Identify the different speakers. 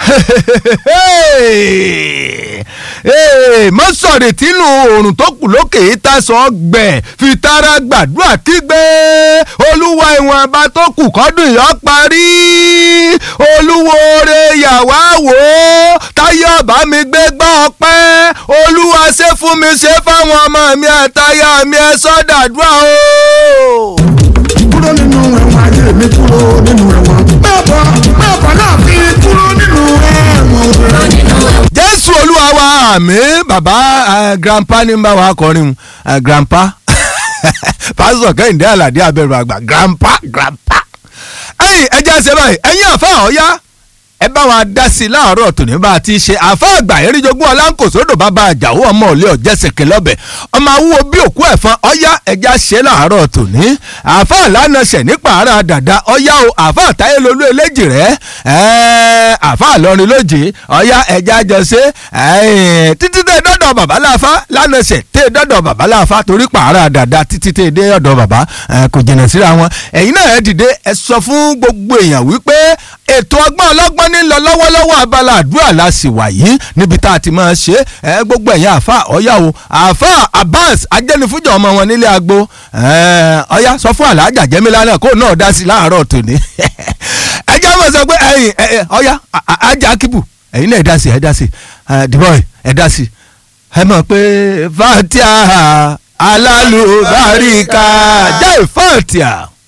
Speaker 1: mọ́ sọ̀rọ̀ tínú oòrùn tó kù lókè ìtàsán gbẹ̀ fi tara gbàdúrà kígbe olúwa ìwọ̀n àbá tó kù kọ́dún yọ parí olúwo oore yàwá wò ó táyé ọba mi gbé gbọ́ ọpẹ́ olúwa ṣe fún mi ṣe fáwọn ọmọ mi àtayá mi ẹ sọ́dàdúrà o.
Speaker 2: kúrò nínú ẹ̀wọ̀n ayé mi kúrò nínú ẹ̀wọ̀n. bẹ́ẹ̀ bọ̀ bẹ́ẹ̀ bọ̀ náà fi kúrò nínú ẹ̀wọ̀n.
Speaker 1: jésù olúwa wa àmín bàbá eh, grandpa ní bá wa kọrin eh, grandpa pásítọ̀ kẹ́hìndé àlàdé abẹ́rù àgbà grandpa grandpa. ẹ̀yin ẹjẹ́ ṣe báyìí ẹ̀yin àfa ọ̀ya ẹ bá wa dá sí i láàárọ̀ tòní bá a ti ṣe àfa àgbà eríjogún ọlánkòsódò bàbá àjàwó ọmọ òlé ọ̀jẹ̀sẹ̀kẹ̀ lọ́bẹ̀ ọmọ awúwo bí òkú ẹ̀fọn ọ̀ya ẹja ṣe láàárọ̀ tòní àfa àlànà ṣẹ̀ nípa ara dàda ọ̀ya o àfa àtayé lolú eléjì rẹ̀ ẹ̀ àfa àlọrin lójì ọ̀ya ẹja jọ ṣe ẹ̀ títí tẹ dọ́dọ̀ bàbá láfa lánàá ṣẹ̀ tẹ dọ́dọ̀ bàbá láfa torí pààrà dàda títí tẹ dé ọ̀dọ̀ bàbá ẹ̀ kò jìnnà síra wọn ẹ̀yin náà ẹ dìde ẹ sọ fún gbogbo èèyàn wípé ètò ọgbọ́n ọlọ́gbọ́n ní lọ lọ́wọ́lọ́wọ́ abala àdúrà la sì wà yìí níbi tá a ti máa ṣe ẹ gbogbo ẹ̀yin àfa ọ̀yá o àfa Abbas ajẹ́nifújọ ọmọ wọn nílé agbo ọ̀yá sọ fún aláàjà jẹ́mílá náà kó náà dá sí láàárọ̀ tòní ẹ jẹ́ mọ̀ sọ pé ẹ̀yin ọ̀yá ajá kíbù ẹ̀yin náà ẹ dá sí ẹ dá sí dìbọ̀ ẹ dá sí ẹ mọ̀ pé fatia alálùbáríkà jẹ́ fatia.